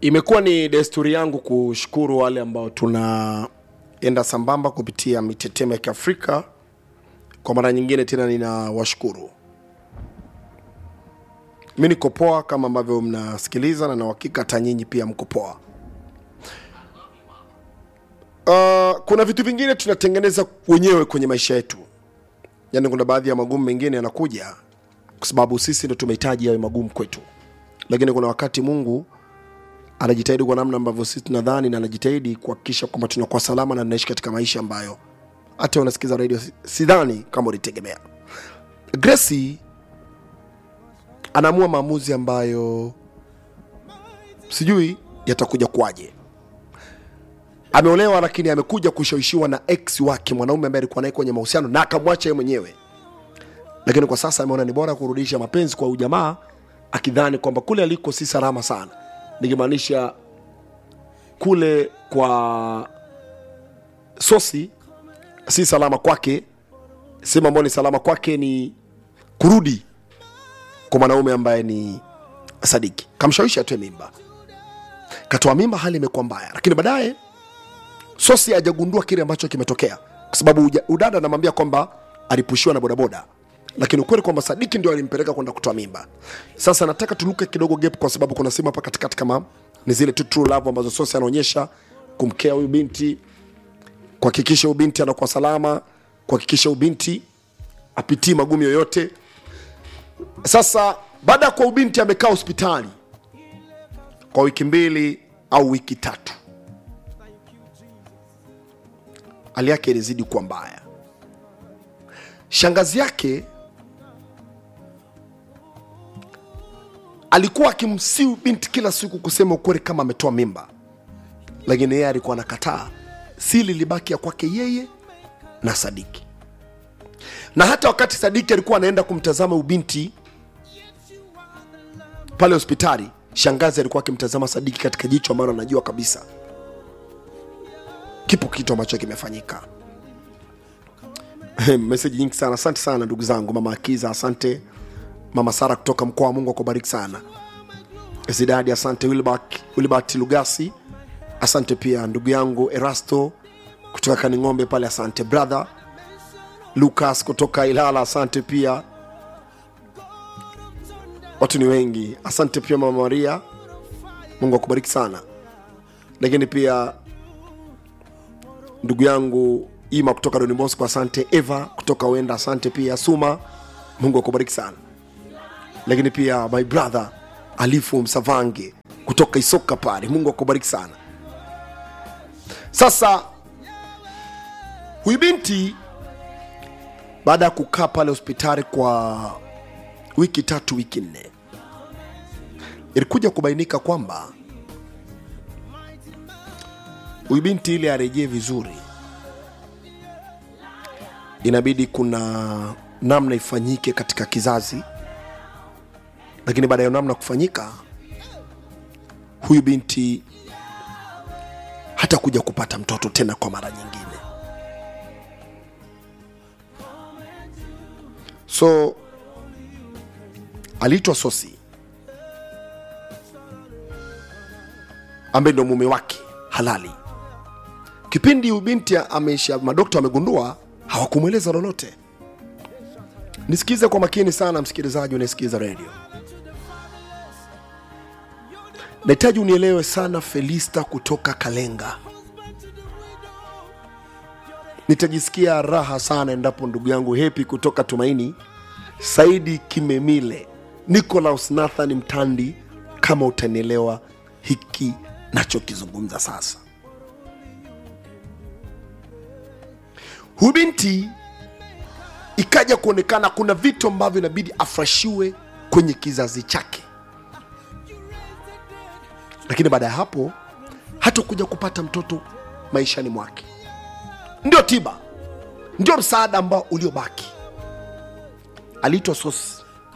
Imekuwa ni desturi yangu kushukuru wale ambao tunaenda sambamba kupitia mitetemo ya Kiafrika. Kwa mara nyingine tena ninawashukuru. Mi niko poa kama ambavyo mnasikiliza, na na uhakika hata nyinyi pia mko poa. Uh, kuna vitu vingine tunatengeneza wenyewe kwenye maisha yetu, yaani kuna baadhi ya magumu mengine yanakuja kwa sababu sisi ndo tumehitaji yawe magumu kwetu, lakini kuna wakati Mungu anajitahidi kwa namna ambavyo sisi tunadhani na anajitahidi kuhakikisha kwamba tunakuwa salama na tunaishi katika maisha ambayo hata unasikiza redio si- sidhani kama ulitegemea. Gracie anaamua maamuzi ambayo sijui yatakuja kuwaje. Ameolewa lakini amekuja kushawishiwa na ex wake, mwanaume ambaye alikuwa naye kwenye mahusiano na akamwacha yeye mwenyewe, lakini kwa sasa ameona ni bora kurudisha mapenzi kwa ujamaa, akidhani kwamba kule aliko si salama sana, nikimaanisha kule kwa sosi si salama kwake. Sehemu ambayo ni salama kwake ni kurudi kwa mwanaume ambaye ni Sadiki. Kamshawishi atoe mimba, katoa mimba, hali imekuwa mbaya, lakini baadaye Sosi hajagundua kile ambacho kimetokea, kwa sababu uja- udada anamwambia kwamba alipushiwa na bodaboda, lakini ukweli kwamba Sadiki ndio alimpeleka kwenda kutoa mimba. Sasa nataka tuluke kidogo gap, kwa sababu kuna sehemu hapa katikati kama ni zile tu true love ambazo Sosi anaonyesha kumkea huyu binti, kuhakikisha huyu binti anakuwa salama, kuhakikisha huyu binti apitii magumu yoyote. Sasa baada ya kuwa huyu binti amekaa hospitali kwa wiki mbili au wiki tatu hali yake ilizidi kuwa mbaya. Shangazi yake alikuwa akimsiu binti kila siku kusema ukweli kama ametoa mimba, lakini yeye alikuwa anakataa. Siri ilibaki ya kwake yeye na Sadiki, na hata wakati Sadiki alikuwa anaenda kumtazama ubinti pale hospitali, shangazi alikuwa akimtazama Sadiki katika jicho ambalo anajua kabisa kipo kitu ambacho kimefanyika. Meseji nyingi sana, asante sana ndugu zangu. Mama Akiza, asante. Mama Sara kutoka mkoa wa Mungu akubariki sana. Zidadi, asante. Wilbert, Wilbert Lugasi, asante pia ndugu yangu Erasto kutoka Kaning'ombe pale, asante brother. Lucas kutoka Ilala, asante pia. Watu ni wengi, asante pia mama Maria, Mungu akubariki sana. Lakini pia ndugu yangu Ima kutoka Don Bosco, asante. Eva kutoka Wenda, asante pia. Suma, Mungu akubariki sana. Lakini pia my brother Alifu Msavange kutoka Isoka pale, Mungu akubariki sana. Sasa huyu binti baada ya kukaa pale hospitali kwa wiki tatu, wiki nne, ilikuja kubainika kwamba huyu binti ili arejee vizuri, inabidi kuna namna ifanyike katika kizazi, lakini baada ya namna kufanyika, huyu binti hata kuja kupata mtoto tena kwa mara nyingine. So aliitwa Sosi ambaye ndo mume wake halali kipindi huyu binti ameisha, madokta wamegundua, hawakumweleza lolote. Nisikize kwa makini sana, msikilizaji unayesikiza redio, nahitaji unielewe sana. Felista kutoka Kalenga, nitajisikia raha sana endapo ndugu yangu Hepi kutoka Tumaini, Saidi Kimemile, Nicolaus Nathan Mtandi, kama utanielewa hiki nachokizungumza sasa. Huyu binti ikaja kuonekana kuna vitu ambavyo inabidi afreshiwe kwenye kizazi chake, lakini baada ya hapo hata kuja kupata mtoto maishani mwake. Ndio tiba, ndio msaada ambao uliobaki. Aliitwa Sosi,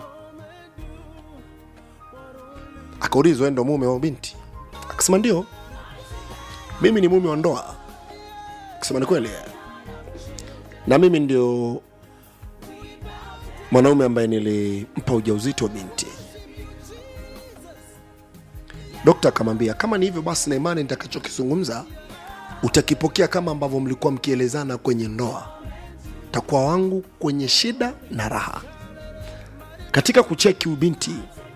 akaulizwa "Wewe ndo mume wa binti? Akasema ndio, mimi ni mume wa ndoa. Akasema ni kweli na mimi ndio mwanaume ambaye nilimpa ujauzito wa binti. dokta akamwambia kama ni hivyo basi na imani nitakachokizungumza utakipokea kama ambavyo mlikuwa mkielezana kwenye ndoa takuwa wangu kwenye shida na raha katika kucheki ubinti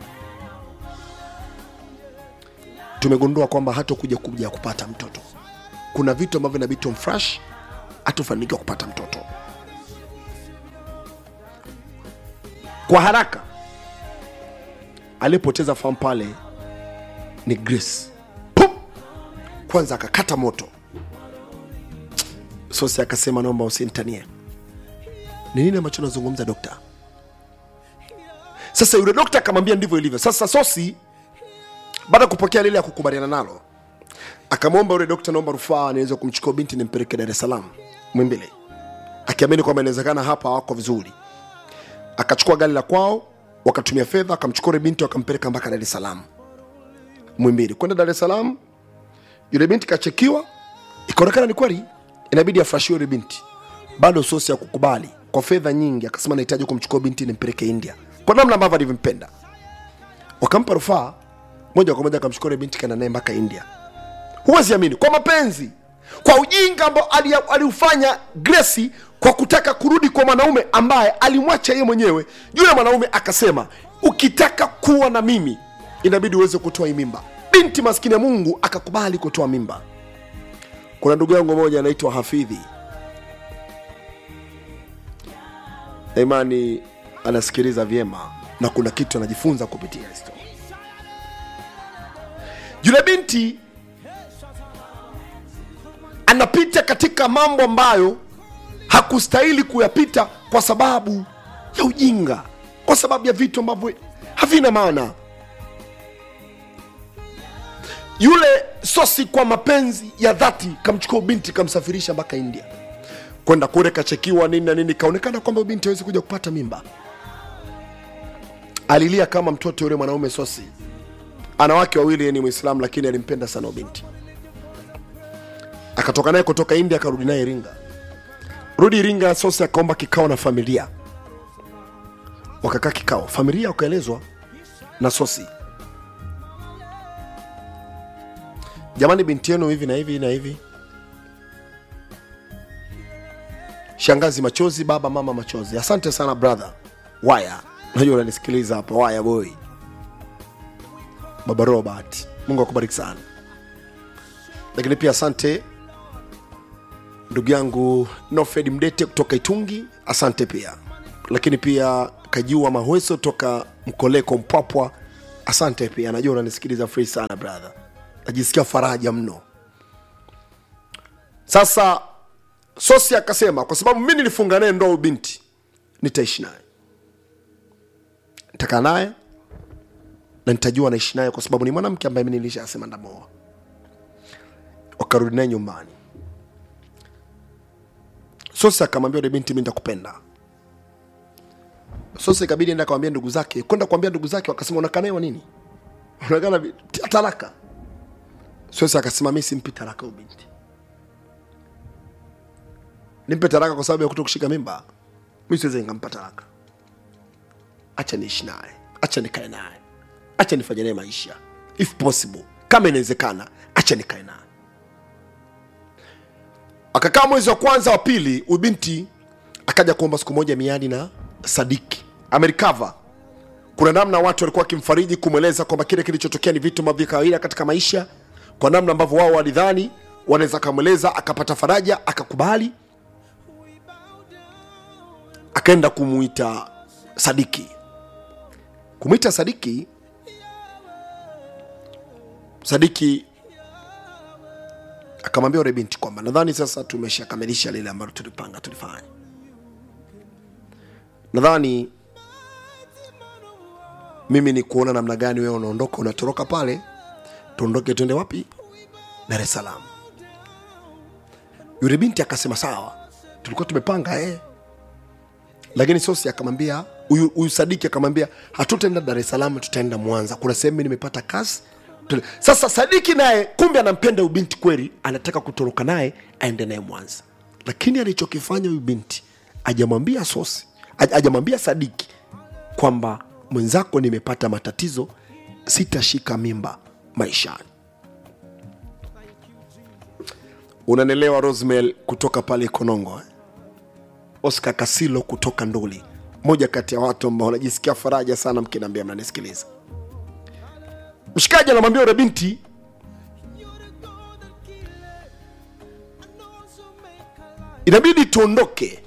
tumegundua kwamba hatokuja kuja kupata mtoto kuna vitu ambavyo inabidi tumfresh hatufanikiwa kupata mtoto kwa haraka aliyepoteza fahamu pale ni grace Pum! kwanza akakata moto sosi akasema naomba usinitanie ni nini ambacho nazungumza dokta sasa yule dokta akamwambia ndivyo ilivyo sasa sosi baada ya kupokea lile ya kukubaliana nalo akamwomba yule dokta naomba rufaa niweze kumchukua binti nimpeleke dar es salaam mwimbili akiamini kwamba inawezekana hapa hawako vizuri akachukua gari la kwao wakatumia fedha akamchukua yule binti wakampeleka mpaka dar es salaam mwimbili kwenda dar es salaam yule binti kachekiwa ikaonekana ni kweli inabidi afurashiwe yule binti bado sosi ya kukubali kwa fedha nyingi akasema nahitaji kumchukua binti nimpeleke india kwa namna ambavyo alivyompenda wakampa rufaa moja kwa moja akamchukua yule binti kaenda naye mpaka india huwezi amini kwa mapenzi kwa ujinga ambao ali- aliufanya gresi kwa kutaka kurudi kwa mwanaume ambaye alimwacha yeye mwenyewe yule mwanaume akasema ukitaka kuwa na mimi inabidi uweze kutoa hii mimba binti maskini ya mungu akakubali kutoa mimba kuna ndugu yangu moja anaitwa hafidhi Na imani anasikiliza vyema na kuna kitu anajifunza kupitia histo yule binti anapita katika mambo ambayo hakustahili kuyapita kwa sababu ya ujinga kwa sababu ya vitu ambavyo havina maana yule sosi kwa mapenzi ya dhati kamchukua binti kamsafirisha mpaka india kwenda kule kachekiwa nini na nini kaonekana kwamba binti hawezi kuja kupata mimba alilia kama mtoto yule mwanaume sosi ana wake wawili yeye ni mwislamu lakini alimpenda sana huyo binti akatoka naye kutoka india akarudi naye iringa rudi iringa sosi akaomba kikao na familia wakakaa kikao familia wakaelezwa na sosi jamani binti yenu hivi na hivi na hivi shangazi machozi baba mama machozi asante sana brother waya najua unanisikiliza hapa waya boy baba robert mungu akubariki sana lakini pia asante ndugu yangu nofed mdete kutoka itungi asante pia lakini pia kajua mahweso toka mkoleko mpwapwa asante pia najua unanisikiliza free sana brother najisikia faraja mno sasa sosi akasema kwa sababu mi nilifunga naye ndoa huyu binti nitaishi naye nitakaa naye na nitajua naishi naye kwa sababu ni mwanamke ambaye mi nilishasema ndamoa wakarudi naye nyumbani sosi akamwambia yule binti mi nitakupenda sosi ikabidi enda akawambia ndugu zake kwenda kuambia ndugu zake wakasema unakaa naye wa nini unakaa na vi- tia talaka sosi akasema mi simpi talaka huyu binti nimpe talaka kwa sababu ya kuto kushika mimba mi siwezi nikampa talaka acha niishi naye acha nikae naye acha nifanye naye maisha if possible kama inawezekana acha nikae naye akakaa mwezi wa kwanza wa pili huyu binti akaja kuomba siku moja miadi na sadiki amerikava kuna namna watu walikuwa wakimfariji kumweleza kwamba kile kilichotokea ni vitu ambavyo vya kawaida katika maisha kwa namna ambavyo wao walidhani wanaweza akamweleza akapata faraja akakubali akaenda kumwita sadiki kumwita sadiki sadiki akamwambia yule binti kwamba nadhani sasa tumeshakamilisha lile ambalo tulipanga tulifanya nadhani mimi ni kuona namna gani wewe unaondoka unatoroka pale tuondoke twende wapi dar es salaam yule binti akasema sawa tulikuwa tumepanga eh. lakini sosi akamwambia huyu huyu sadiki akamwambia hatutaenda dar es salaam tutaenda mwanza kuna sehemu nimepata kazi Tule- sasa sadiki naye kumbe anampenda huyu binti kweli anataka kutoroka naye aende naye mwanza lakini alichokifanya huyu binti ajamwambia sosi aj- ajamwambia sadiki kwamba mwenzako nimepata matatizo sitashika mimba maishani unanelewa rosmel kutoka pale konongo eh? oscar kasilo kutoka nduli moja kati ya watu ambao wanajisikia faraja sana mkinaambia mnanisikiliza mshikaji anamwambia ule binti inabidi tuondoke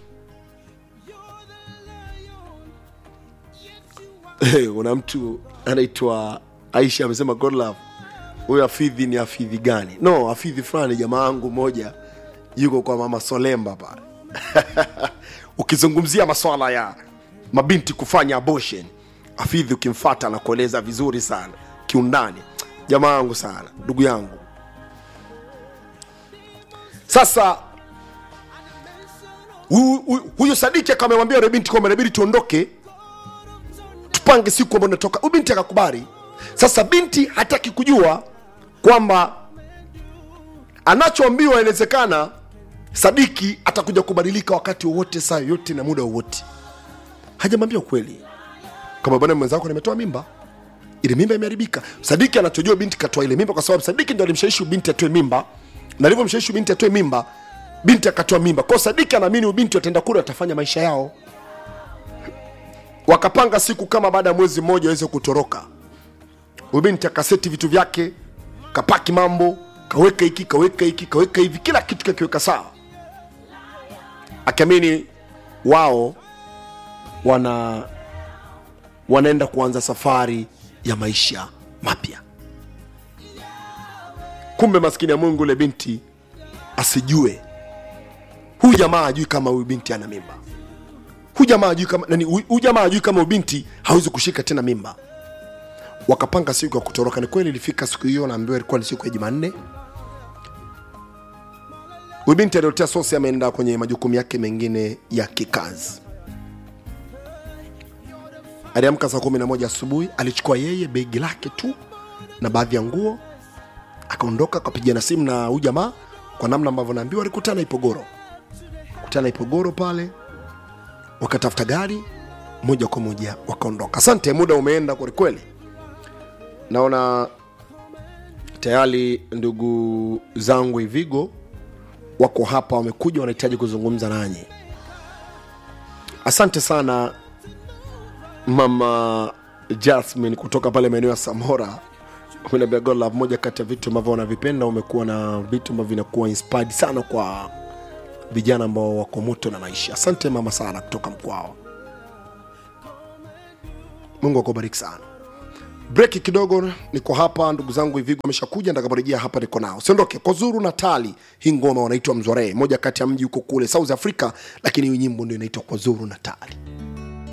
hey, kuna mtu anaitwa aisha amesema god love huyo afidhi ni afidhi gani no afidhi fulani jamaa yangu moja yuko kwa mama solemba pale ukizungumzia maswala ya mabinti kufanya abortion afidhi ukimfata na kueleza vizuri sana kiundani jamaa yangu sana ndugu yangu sasa hu- hu- huyo sadiki akamwambia yule binti kwamba inabidi tuondoke tupange siku ambayo natoka huyu binti akakubali sasa binti hataki kujua kwamba anachoambiwa inawezekana sadiki atakuja kubadilika wakati wowote saa yoyote na muda wowote hajamwambia ukweli kama bwana mwenzako nimetoa mimba ile mimba imeharibika sadiki anachojua binti katoa ile mimba kwa sababu sadiki ndo alimshawishi binti atoe mimba na alivyomshawishi binti atoe mimba binti akatoa mimba kwao sadiki anaamini huyu binti wataenda kule watafanya maisha yao wakapanga siku kama baada ya mwezi mmoja aweze kutoroka huyu binti akaseti vitu vyake kapaki mambo kaweka hiki kaweka hiki kaweka hivi kila kitu kakiweka sawa akiamini wao wana wanaenda kuanza safari ya maisha mapya kumbe maskini ya mungu ule binti asijue huyu jamaa ajui kama huyu binti ana mimba huyu jamaa ajui kama nani huyu huyu jamaa ajui kama huyu binti hawezi kushika tena mimba wakapanga siku ya kutoroka ni kweli ilifika siku hiyo naambiwa ilikuwa ni siku ya jumanne huyu binti aliotea sosi ameenda kwenye majukumu yake mengine ya kikazi aliamka saa kumi na moja asubuhi alichukua yeye begi lake tu na baadhi ya nguo akaondoka akapiga na simu na huyu jamaa kwa namna ambavyo naambiwa alikutana ipogoro kutana ipogoro pale wakatafuta gari moja kwa moja wakaondoka asante muda umeenda kwelikweli naona tayari ndugu zangu ivigo wako hapa wamekuja wanahitaji kuzungumza nanyi asante sana mama jasmin kutoka pale maeneo ya samora Umeniambia God love, moja kati ya vitu ambavyo wanavipenda umekuwa na vitu ambavyo vinakuwa inspired sana kwa vijana ambao wako moto na maisha asante mama sana kutoka mkwao mungu akubariki sana breki kidogo niko hapa ndugu zangu hivigo ameshakuja ndakaporejea hapa niko nao siondoke kozuru natali hii ngoma wanaitwa mzwaree moja kati ya mji huko kule south africa lakini hii nyimbo ndio inaitwa kozuru natali